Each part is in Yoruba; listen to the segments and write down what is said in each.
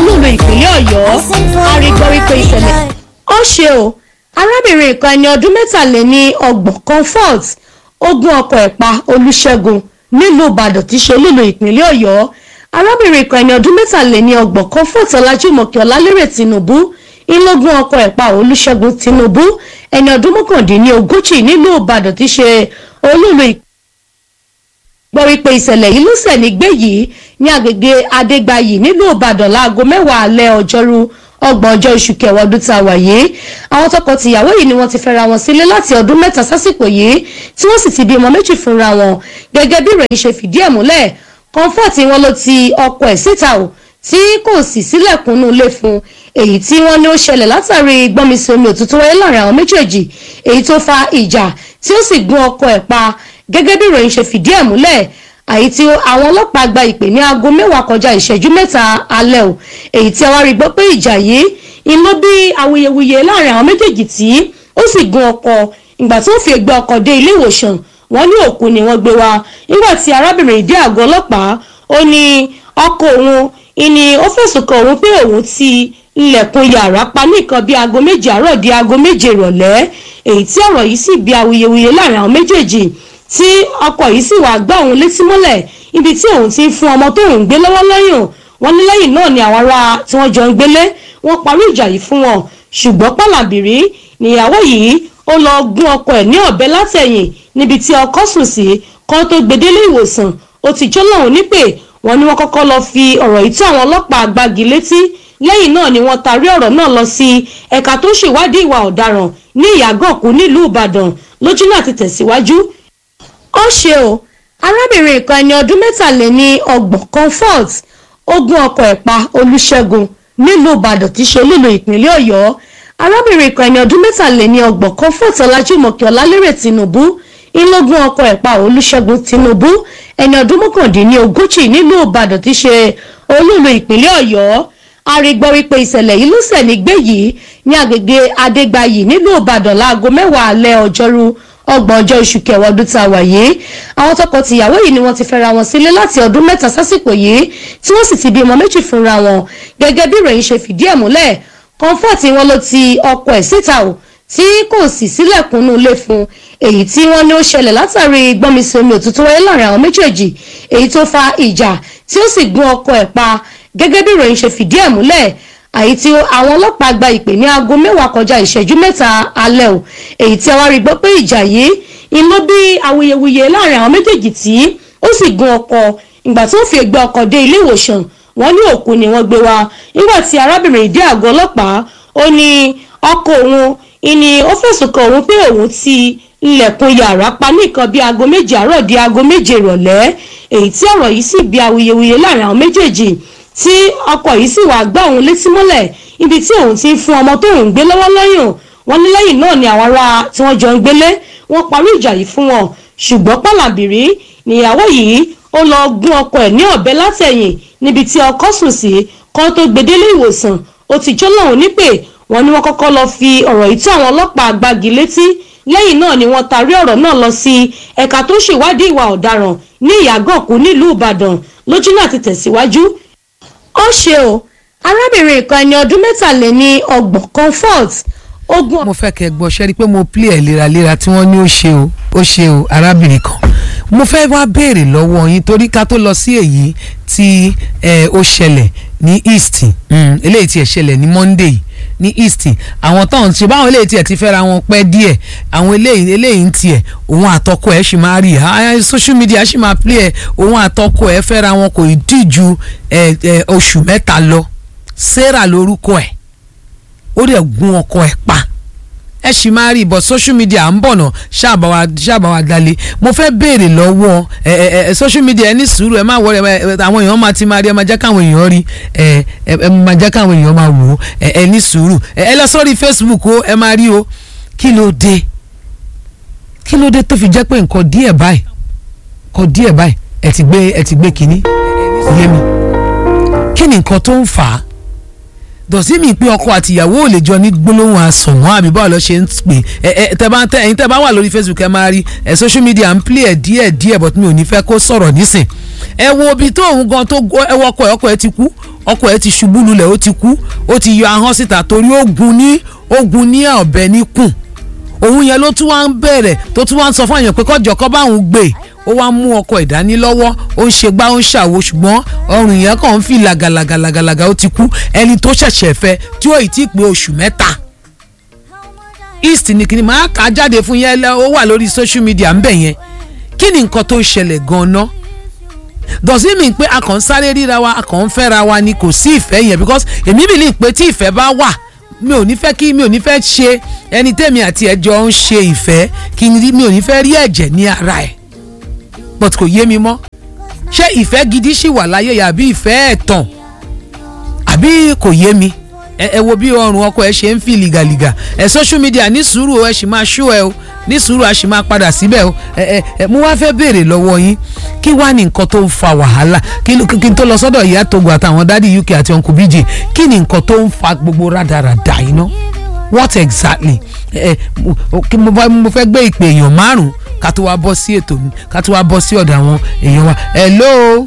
olúùlú ìpínlẹ̀ ọ̀yọ́ arígbọ́ wípé ìṣẹ̀lẹ̀ ó ṣe o arábìnrin kan ẹni ọdún mẹ́tàléní ọgbọ̀n comfort ogun ọkọ̀ ẹ̀pa olùṣègùn nílùú ìbàdàn tí ṣe olúùlú ìpínlẹ̀ ọ̀yọ́ arábìnrin kan ẹni ọdún mẹ́tàléní ọgbọ̀n comfort ọlájúmọ̀kẹ́ ọlálérè tinubu ìlógún ọkọ̀ ẹ̀pa olùṣègùn tinubu ẹni ọdún mọ́kàndínlógójì nílùú ìbàdàn tí ṣe olúùlú ìpínlẹ̀ gbọ́ wípé ìṣẹ̀lẹ̀ yìí ló ṣẹ̀ nígbé yìí ní agbègbè adégbàyí nílùú ìbàdàn láago mẹ́wàá alẹ́ ọjọ́rú ọgbọ̀n ọjọ́ oṣù kẹwàá ọdún tá a wà yìí àwọn tọkọ-tìyàwó yìí ni wọ́n ti fẹ́ra wọn sílé láti ọdún mẹ́ta sásìkò yìí tí wọ́n sì ti bímọ méjì fúnra wọn gẹ́gẹ́ bí ìròyìn ṣe fìdí ẹ̀ múlẹ̀ comfort wọn ló ti ọkọ ẹ̀ síta o tí kò sì sílẹ̀kùnú ilé fún èyí tí wọ́n ní ó ṣẹlẹ̀ látàrí gbọ́nmisí omi òtútù wáyé láàrin àwọn méjèèjì èyí tó fa ìjà tí ó sì gún ọkọ ẹ̀ pa gẹ́gẹ́ bí ìròyìn ṣe fìdí ẹ̀ múlẹ̀ àyí tí àwọn ọlọ́pàá gba ìpè ní aago mẹ́wàá kọjá ìṣẹ́jú mẹ́ta alẹ́ o èyí tí a wá rí gbọ́ pé ìjà yìí iná bí awuyewuye láàrin àwọn méjèèjì tí ó sì gun ọkọ̀ ìgbà tí ó fi gbé ọkọ̀ dé ilé ìwòsàn wọ́n ní òkú ni wọ́n gbé wá nígbà tí arábìnrin dé àgọ́ ọlọ́pàá ó ní ọkọ̀ òun ìní ó fẹ̀sùn kan òun pé òun ti ilẹ̀kùn yàrá pa ní nǹkan bíi aago méje àárọ̀ di aago méje ìrọ̀lẹ́ èyí tí ọ̀rọ̀ yìí sì bí awuyewuye láàrin àwọn méjèèjì tí ọkọ yìí sì wàá gbá òun létí mọ́lẹ̀ ibi tí òun ti ń fún ọmọ tó ń gbé lọ́wọ́ lẹ́yìn wọn ní lẹ́yìn náà ni àwọn ará tí wọ́n jọ ń gbélé wọ́n parí ìjà yìí fún wọn ṣùgbọ́n pàlàbìrí níyàwó yìí ó lọ gún ọkọ ẹ̀ ní ọ̀bẹ látẹ̀yìn níbi tí ọkọ sùn sí kan tó gbedele ìwòsàn ó ti jọ́ lọ́hùn nípè wọ́n ní wọ́n kọ́kọ́ lọ fi ọ̀rọ̀ yìí tó àwọn ọlọ́pàá gbági létí lẹ́yìn náà ni wọ́n tarí ọ̀rọ̀ náà lọ sí ẹ̀ka tó ṣèwádìí ìwà ọ̀daràn ní ìyàgànkù nílùú ìbàdàn lójú náà ti tẹ̀síwájú ó ṣe o arábìnrin kan ẹni ọdún mẹ́tàléní ọgbọ̀n comfort ogun ọkọ̀ ẹ̀pa olùṣègùn nílùú ìbàdàn tí ṣe olúlo ìpínlẹ̀ ọ̀yọ́ arábìnrin kan ẹni ọdún mẹ́tàléní ọgbọ̀n comfort ọlájúmọ̀kẹ́ ọlálérè tinubu ìlógún ọkọ̀ ẹ̀pa olùṣègùn tinubu ẹni ọdún mọ́kàndínlógójì nílùú ìbàdàn tí ṣe olúlo ìpínlẹ̀ ọ̀yọ́ arígbọ́ wípé ìṣẹ̀lẹ̀ yìí ló ṣẹ̀ nígbé yìí ní agbègbè adégbàyí nílùú ìbàdàn láago mẹ́wàá alẹ́ ọjọ́rú ọgbọ̀n ọjọ́ oṣù kẹwàá ọdún tá a wà yìí àwọn tọkọ-tìyàwó yìí ni wọ́n ti fẹ́ra wọn sílé láti ọdún mẹ́ta sásìkò yìí tí wọ́n sì ti bímọ méjì fúnra wọn gẹ́gẹ́ bí ìròyìn ṣe fìdí ẹ̀ múlẹ̀ comfort wọn ló ti ọkọ ẹ̀ síta o tí kò sì sílẹ̀kùnú ilé fún èyí tí wọ́n ní ó ṣẹlẹ̀ látàrí gbọ́nmisí omi òtútù wáyé láàrin àwọn méjèèjì èyí tó fa ìjà tí ó sì gún ọkọ ẹ̀ pa gẹ́gẹ́ bí ìròyìn ṣe fìdí ẹ̀ múlẹ̀ àyí tí àwọn ọlọ́pàá gba ìpè ní aago mẹ́wàá kọjá ìṣẹ́jú mẹ́ta alẹ́ o èyí tí a wá rí gbọ́ pé ìjà yìí iná bí awuyewuye láàrin àwọn méjèèjì tí ó sì gun ọkọ̀ ìgbà tí ó fi gbé ọkọ̀ dé ilé ìwòsàn wọ́n ní òkú ni wọ́n gbé wá nígbà tí arábìnrin dé àgọ́ ọlọ́pàá ó ní ọkọ̀ òun ìní ó fẹ̀sùn kan òun pé òun ti ilẹ̀kùn yàrá pa ní nǹkan bíi aago méje àárọ̀ di aago méje ìrọ̀lẹ́ èyí tí ọ̀rọ̀ yìí sì bí awuyewuye láàrin àwọn méjèèjì tí ọkọ yìí sì wàá gbá òun létí mọ́lẹ̀ ibi tí òun ti ń fún ọmọ tó ń gbé lọ́wọ́ lẹ́yìn wọn ní lẹ́yìn náà ni àwọn ará tí wọ́n jọ ń gbélé wọ́n parí ìjà yìí fún wọn ṣùgbọ́n pàlàbìrí níyàwó yìí ó lọ gún ọkọ ẹ̀ ní ọ̀bẹ látẹ̀yìn níbi tí ọkọ sùn sí kan tó gbedele ìwòsàn ó ti jọ́ lọ́hùn nípè wọ́n ní wọ́n kọ́kọ́ lọ fi ọ̀rọ̀ yìí tó àwọn ọlọ́pàá gbági létí lẹ́yìn náà ni wọ́n tarí ọ̀rọ̀ náà lọ sí ẹ̀ka tó ṣèwádìí ìwà ọ̀daràn ní ìyàgànkù nílùú ìbàdàn lójú náà ti tẹ̀síwájú ó ṣe o arábìnrin kan ẹni ọdún mẹ́tàléní ọgbọ̀n comfort ogun. mo fẹ́ kẹ́ gbọ́ ṣe rí i pé mo play ẹ̀ léraléra tí wọ́n ní ó ṣe o ó ṣe o arábìnrin kan mo fẹ́ wá béèrè lọ́wọ́ yín torí ká tó lọ sí èyí tí ó ṣẹlẹ̀ ní east eléyìí tí ẹ̀ ṣẹlẹ̀ ní monday ní east àwọn tó ń ṣe báwọn eléyìí tiẹ̀ ti fẹ́ra wọn pẹ́ díẹ̀ àwọn eléyìí eléyìí ń tiẹ̀ òun àtọkọ ẹ̀ ṣì máa rí i social media ṣì máa play ẹ̀ òun àtọkọ ẹ̀ fẹ́ra wọn kò ì dì ju oṣù mẹ́ta lọ sarah lórúkọ ẹ̀ ó dẹ̀ gún ọkọ ẹ̀ pa ẹ ṣì máa rí ibọ̀ social media ń bọ̀ náà ṣàbàwà ṣàbàwà dalẹ̀ mo fẹ́ béèrè lọ́wọ́ ẹ ẹ ẹ social media ẹ ní sùúrù ẹ má wọlé ẹ àwọn èèyàn máa ti máa rí ẹ máa jẹ́ káwọn èèyàn rí ẹ ẹ máa jẹ́ káwọn èèyàn máa wò ó ẹ ẹ ní sùúrù ẹ ẹ lọ sórí Facebook o ẹ máa rí o kí ló dé kí ló dé tó fi jẹ́ pé nǹkan díẹ̀ báyìí nǹkan díẹ̀ báyìí ẹ ti gbé ẹ ti gbé kínní yé mi kí ni nǹkan tó ń fà á dọ̀sí mi pé ọkọ àtìyàwó ò lè jọ ní gbólóhùn àsọ̀wọ́n àbí báwo lọ ṣe ń pè ẹ ẹ tẹ bá ń tẹ ẹyin tẹ bá wà lórí Facebook ẹ máa rí ẹ social media ń play ẹ díẹ̀ díẹ̀ but mi ò ní fẹ́ kó sọ̀rọ̀ nísìn ẹ wo ibi tó òun gan tó gbó- ẹ wo ọkọ ẹ ọkọ ẹ ti kú ọkọ ẹ ti ṣubú lulẹ̀ ó ti kú ó ti yọ ahọ́n síta torí ó gun ní ó gun ní ọ̀bẹ níkùn òun yẹn ló tún wá ń bẹ̀rẹ̀ tó tún wá ń sọ fún àyàn pé kọ́jọ́ kọ́ báwọn gbé ó wá ń mú ọkọ ìdání lọ́wọ́ ó ń ṣe gbá ó ń ṣàwo ṣùgbọ́n ọrùn yẹn kàn ń fi làgàlàgàlàgàlàgà ó ti kú ẹni tó ṣẹ̀ṣẹ̀ fẹ́ tí ó ì tí ì pé oṣù mẹ́ta east ní kíni máa kà á jáde fún yẹn lẹ- ó wà lórí social media ń bẹ̀ yẹn kí ni nǹkan tó ń ṣẹlẹ̀ gan-an does it mean pé a kàn ń sáré ríra wa a kàn ń fẹ́ra wa ni kò sí ìfẹ́ yẹn because èmi believe pé tí ìfẹ́ bá wà mi ò ní fẹ́ kí mi ò ní fẹ́ ṣe ẹni tẹ́mi àti ẹjọ́ ń ṣe ìfẹ́ kí n rí mi ò ní fẹ́ rí ẹ̀jẹ̀ ní ara ẹ̀ but kò yé mi mọ́ ṣé ìfẹ́ gidi ṣì wà láyé yàbí ìfẹ́ ẹ̀tàn àbí kò yé mi ẹ ẹ wo bí ọrùn ọkọ ẹ ṣe ń fi lìgàlìgà ẹ social media ní sùúrù o, ẹ sì máa ṣó ẹ o ní sùúrù a sì máa padà síbẹ̀ o ẹ ẹ ẹ mo wá fẹ́ béèrè lọ́wọ́ yín kí wá ní nǹkan tó ń fa wàhálà kí ló- kí n tó lọ sọ́dọ̀ ìyá togo àtàwọn dádì uk àti uncle bj kí ni nǹkan tó ń fa gbogbo rádaràdà yìí ná what exactly ẹ ẹ mo- kí mo bá- mo fẹ́ gbé ìpè èèyàn márùn ká tó wá bọ́ sí ètò mi ká tó wá bọ́ sí ọ̀dọ̀ àwọn èèyàn wa hello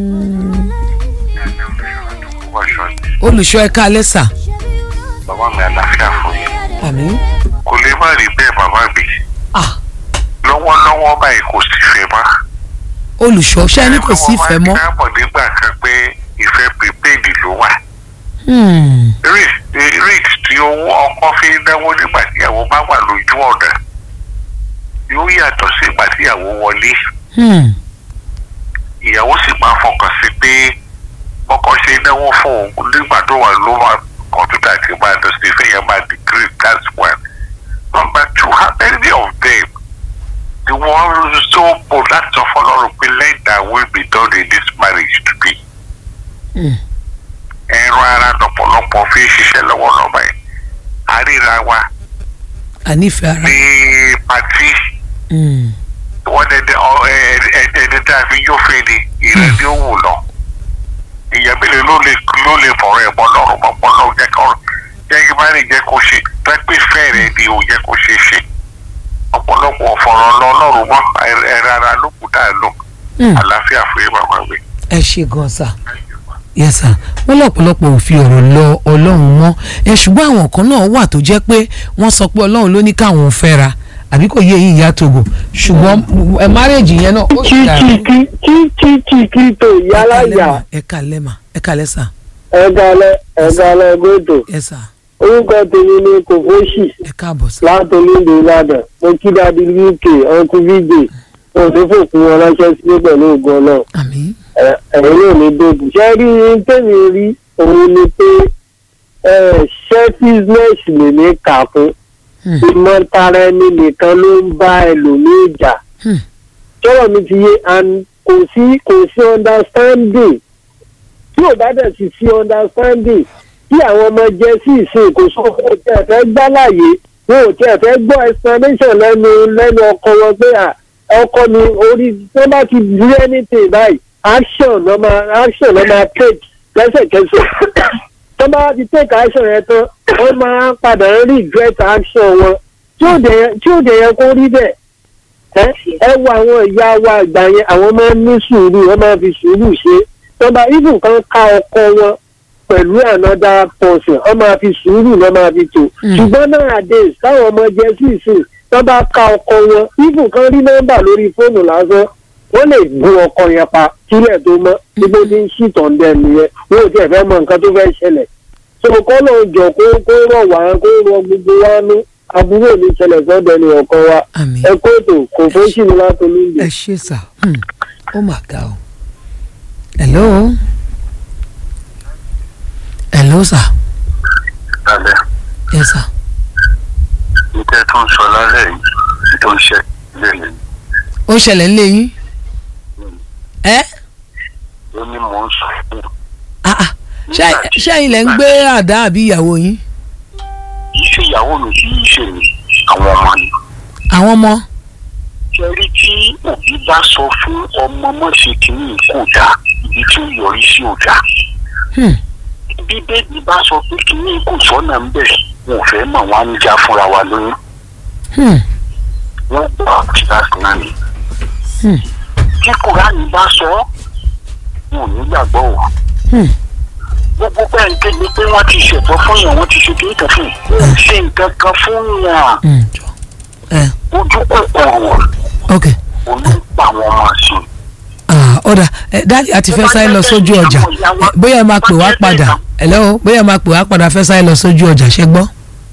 olùṣọ́ ẹ̀ka alẹ́ sà bàbá mi àlàáfíà fún yín àmín kò lè má rí bẹ́ẹ̀ bàbá mi ah lọ́wọ́lọ́wọ́ báyìí kò sí ìfẹ́ mọ́. olùṣọ́ ṣé ẹni kò sí ìfẹ́ mọ́. káàbọ̀ nígbà kan pé ìfẹ́ prepaid ló wà. Hmm. risk risk tí owó ọkọ fi ń náwó nígbà tí ìyàwó bá wà lójú ọ̀nà yóò yàtọ̀ sí ìgbà tí ìyàwó wọlé Hmm. ìyàwó sì máa fọkàn sí pé ọkọ ṣe náwó fún òun nígbà tó wà ló wà kọ̀ǹtútà tí máa lọ sí ìfẹ́ yẹn máa decrease that's one. number two how many of them ni wọ́n so bold láti sọ fọlọ́run pé let that will be done in this marriage today. Hmm. ẹran ara lọ́pọ̀lọpọ̀ fi ń ṣiṣẹ́ lọ́wọ́lọ́wọ́ ẹ̀ àríra wa ànífẹ́ ara. ní pàtí Hmm. wọ́n dẹ̀dẹ̀ ẹni tá a fi jófin ni ìrẹ́ ni ó wù lọ. ìyá mélòó ló lè ló lè fọ̀rọ̀ ẹ̀mọ́ lọ́rùn mọ́pọ́ lọ́rùn jẹ́ kó jẹ́ kí má lè jẹ́ kó ṣe pẹ́pẹ́ fẹ́rẹ̀ ni ò jẹ́ kó ṣe ṣe. ọ̀pọ̀lọpọ̀ fọ̀rọ̀ lọ lọ́rùn mọ́ ẹ̀rọ ara ló kù dáa lọ. Hmm. àlàáfíà fún yín bàbá mi. ẹ ṣe gan sa yes sir wọ́n lọ́pọ̀lọpọ̀ ò fi ọ̀rọ̀ lọ ọlọ́run mọ́ ẹ ṣùgbọ́n àwọn kan náà wà tó jẹ́ pé wọ́n sọ pé ọlọ́run ló ní káwọn fẹ́ra àbí kò yé yín ìyá togo ṣùgbọ́n ẹ márèèjì yẹn náà ó sì dàrú. kíkíkíkí tó yálàyà ẹ kàlẹ́ mà ẹ kàlẹ́ sà ẹ̀gálẹ̀ ẹ̀gálẹ̀ gbọ́dọ̀ ẹ sà orúkọ tèmi ni kòfóṣì ẹ káàbọ̀ sà. látòlíndò ìbàdàn mo kí dáadé uk uncle vj mo tó fòkun wọn ránṣẹ́ sílé pẹ̀lú ògùn náà àmín ẹ̀yin náà ní dòdò ṣé rí i tèmi rí òun ni pé selfishness lè ní kà fún Hmm. ìmọ̀tara ẹni nìkan ló ń bá ẹlòmíì jà Hmm. sọ̀rọ̀ mi ti yé and kò sí kò sí understanding tí ò bá dẹ̀ sì sí understanding tí àwọn ọmọ jẹ́ sí ìsìn kò sọ fún ọtí ẹ̀fẹ́ gbálàyé wọn ò tí ẹ̀fẹ́ gbọ́ explanation lẹ́nu lẹ́nu ọkọ wọn pé à ọkọ mi orí tó bá ti do anything báyìí action ló máa action ló máa take lẹ́sẹ̀kẹsẹ̀ tó bá ti take action yẹn tán wọ́n máa padà ń regret action wọn tí ò dẹ̀ tí ò dẹ̀ yẹ kó rí bẹ́ẹ̀ ẹ ẹ wo àwọn ìyá wa àgbà yẹn àwọn máa ń ní sùúrù wọn máa fi sùúrù ṣe tọba ibù kan ká ọkọ wọn pẹ̀lú another person wọn máa fi sùúrù wọn máa fi tò Mm. ṣùgbọ́n nowadays táwọn ọmọ jẹ sí ìsìn tọba ká ọkọ wọn ibù kan rí nọ́mbà lórí fóònù lásán wọ́n lè gun ọkọ yẹn pa sílẹ̀ tó mọ́ gbogbo ní ṣìtàn dẹ̀ nìyẹn wọn ò tiẹ̀ fẹ́ mọ nǹkan tó fẹ́ ṣẹlẹ̀ so kọ́ ló ń jọ kó kó rọ̀ wá kó rọ gbogbo wa ní àbúrò ní ṣẹlẹ̀ sọ́dọ̀ ẹni ọ̀kan wa àmín ẹ kóòtù kò fún sínú látọlú ìlú. ẹ ṣe sà Hmm. ó mà ga o hello hello sà lálẹ́ yes sà ìtẹ́ tó ń sọ lálẹ́ yìí tó ń ṣe lẹ́yìn ó ṣẹlẹ̀ ń lé yín ẹ ó ní mò ń sọ fún un. ah ah ṣé ṣé ẹ̀yin lẹ ń gbé àdá àbí ìyàwó yín kì í ṣe ìyàwó mi kì í ṣe mi àwọn ọmọ ni. àwọn ọmọ ṣe rí tí òbí bá sọ fún ọmọ mọ̀ṣẹ́ kìíní kò dáa ibi tí ó yọrí sí ò dáa. Hmm. bíbélì bá sọ pé kìíní kò sọ́nà ń bẹ̀ wọn ò fẹ́ mọ̀ wọn á ń já fúnra wa lóyún Hmm. wọ́n gbà kíláàsì náà ni. Hmm. tí kùránì bá sọ wọn ò ní gbàgbọ́ o. gbogbo bẹ́ẹ̀ ń kéde pé wọ́n ti ṣètò fún yàn wọ́n ti ṣe kí nǹkan fún yàn wọ́n ṣe nǹkan kan fún yàn Mm, jọ. ẹ ojú kòkòrò ok onípa àwọn ọmọ sí i. ah ọ̀dà ẹ dáàdi àti fẹ́ sáré lọ sójú ọjà ẹ, bóyá ẹ máa pè wá padà hello bóyá ẹ máa pè wá padà fẹ́ sáré lọ sójú ọjà ṣe gbọ́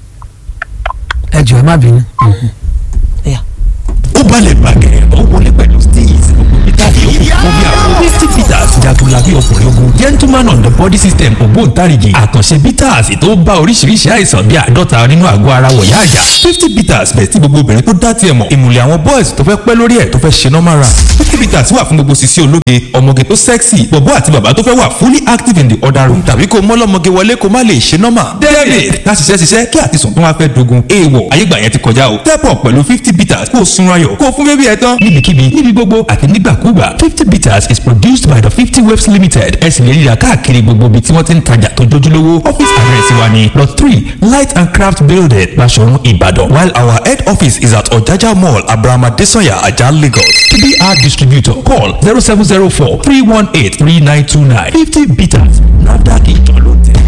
ẹ jọ̀ọ́ ẹ má bínú. Mhm. Yeah. ó balẹ̀ bàgẹ́ ó wọlé pẹ̀lú steez gbogbo peter yòókù fún bí àwọn fifty peters jagunlabi ọkùnrin ogun gentleman on the body system ògbóǹtarìgì àkànṣe peters tó bá oríṣiríṣi àìsàn bíi àádọ́ta nínú àgọ́ ara wọ̀yá àjà fifty peters bẹ̀ tí gbogbo obìnrin tó dá tiẹ̀ mọ̀ ìmùlẹ̀ àwọn boys tó fẹ́ pẹ́ lórí ẹ̀ tó fẹ́ ṣe normal run fifty peters wà fún gbogbo sisi ológe ọmọge tó sexy bọ̀bọ́ àti bàbá tó fẹ́ wà fully active in the other room tàbí kó mọ́lọ́mọge wọlé kó má lè ṣe normal david ká ṣiṣẹ́ ṣiṣẹ́ kí àtisùn tó wá fẹ́ dogun èèwọ̀ ayégbà yẹn ti kọjá o step up pẹ̀lú fifty peters kó o sunra yọ̀ kó o fún bébí ẹ tán níbikíbi níbi gbogbo àti nígbàkúgbà fifty peters is produced by the fifty waves limited ẹ sì lè ríra káàkiri gbogbo ibi tí wọ́n ti ń tajà tó jójúlówó office address wa ni lot three light and craft building Baṣọ̀run Ìbàdàn while our head office is at Ọ̀jájá mall abrahama desanya ajah Lagos to be our distributor call zero seven zero four three one eight three nine two nine fifty peters nafdac ìjọ ló tẹ̀.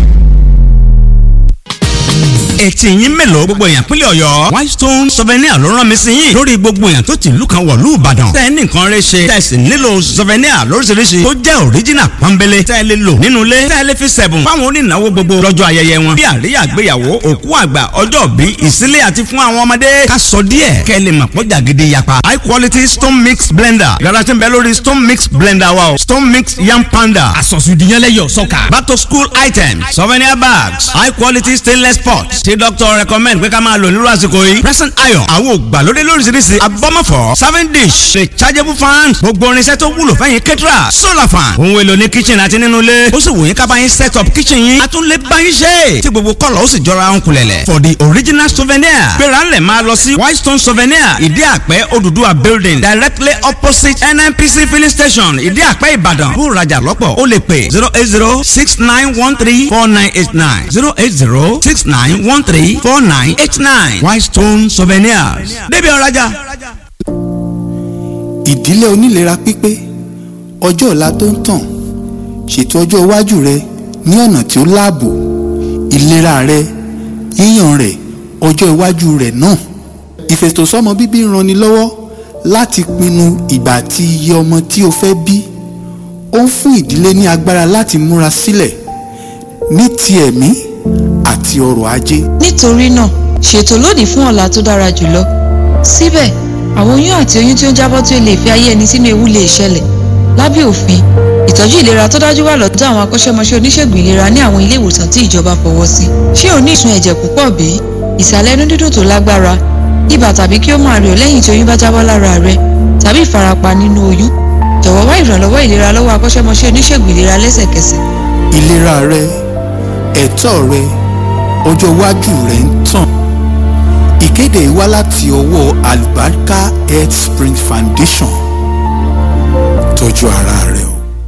etí yín mélòó gbogbo èèyàn pínlẹ̀ ọ̀yọ́ whitestone souvenir ló rán mi sí yín lórí gbogbo èèyàn tó ti ìlú kan wọ̀lú ìbàdàn tẹ́ ẹ ní nǹkan rẹ ṣe tẹ́ ẹ sì nílò souvenir lóríṣiríṣi tó jẹ́ original pọ́nbélé tẹ́ ẹ lè lò nínú ilé tẹ́ ẹ lè fi sẹ̀bùn fáwọn onínáwó gbogbo lọ́jọ́ ayẹyẹ wọn bí àríyá àgbéyàwó òkú àgbà ọjọ́ bí ìsílẹ̀ àti fún àwọn ọmọdé ká sọ díẹ̀ kẹ́ ẹ lè mọ̀ pọ́jà gidi yapa high quality stone mix blender yàrá tí ń bẹ lórí stone mix blender wa o stone mix yam panda àsọ̀sùdìyànlẹ́yọ̀ sọ́kà. back to school items souvenir bags high quality stainless pots tí doctor recommend pé ká máa lò nírú àsìkò yìí present iron àwọn ògbàlódé lóríṣiríṣi abọ́mọ̀fọ́ serving dish rechargeable fan gbogbo irinṣẹ́ tó wúlò fẹ́yìn kẹ́tìrà solar fan ohun èlò ní kitchen àti nínú ilé ó sì wù yín ká bá yín set up kitchen yín a tún lè bá yín ṣe tí gbogbo kọ́lọ̀ ó sì jọra ń kulẹ̀lẹ̀ for the original souvenir gbéra ńlẹ̀ máa lọ sí whitestone souvenir ìdí àpẹ́ Odùduwà building directly opposite nnpc filling station ìdí àpẹ́ ìbàdàn bó rajà lọ́pọ̀ ó lè pè zero eight zero six nine one three four nine eight nine zero eight zero six nine one three four nine eight nine whitestone souvenirs débi ọ̀rajà. ìdílé onílera pípé ọjọ́ ọ̀la tó ń tàn ṣètò ọjọ́ iwájú rẹ ní ọ̀nà tí ó láàbò ìlera rẹ yíyàn rẹ ọjọ́ iwájú rẹ náà ìfètòsọ́mọ bíbí ń ranni lọ́wọ́ láti pinnu ìgbà àti iye ọmọ tí o fẹ́ bí ó ń fún ìdílé ní agbára láti múra sílẹ̀ ní ti ẹ̀mí àti ọrọ̀ ajé nítorí náà ṣètò lónìí fún ọ̀la tó dára jùlọ síbẹ̀ àwọn oyún àti oyún tí ó ń jábọ́ tí ó lè fi ayé ẹni sínú ewu lè ṣẹlẹ̀ lábẹ́ òfin ìtọ́jú ìlera tó dájú wà lọ́dọ̀ àwọn akọ́ṣẹ́mọṣẹ́ oníṣègùn ìlera ní àwọn ilé ìwòsàn tí ìjọba fọwọ́ sí ṣé o ní ìsun ẹ̀jẹ̀ púpọ̀ bí ìsàlẹ̀ inú dídùn tó lágbára ibà tàbí kí ó máa rẹ̀ ọ́ lẹ́yìn tí oyún bá jábọ́ lára rẹ tàbí ìfarapa nínú oyún jọ̀wọ́ wá ìrànlọ́wọ́ ìlera lọ́wọ́ akọ́ṣẹ́mọṣẹ́ oníṣègùn ìlera lẹ́sẹ̀kẹsẹ̀ ìlera rẹ ẹ̀tọ́ rẹ ọjọ́ iwájú rẹ ń tàn ìkéde yìí wá láti ọwọ́ Albarka Health Spring Foundation tọ́jú ara rẹ o.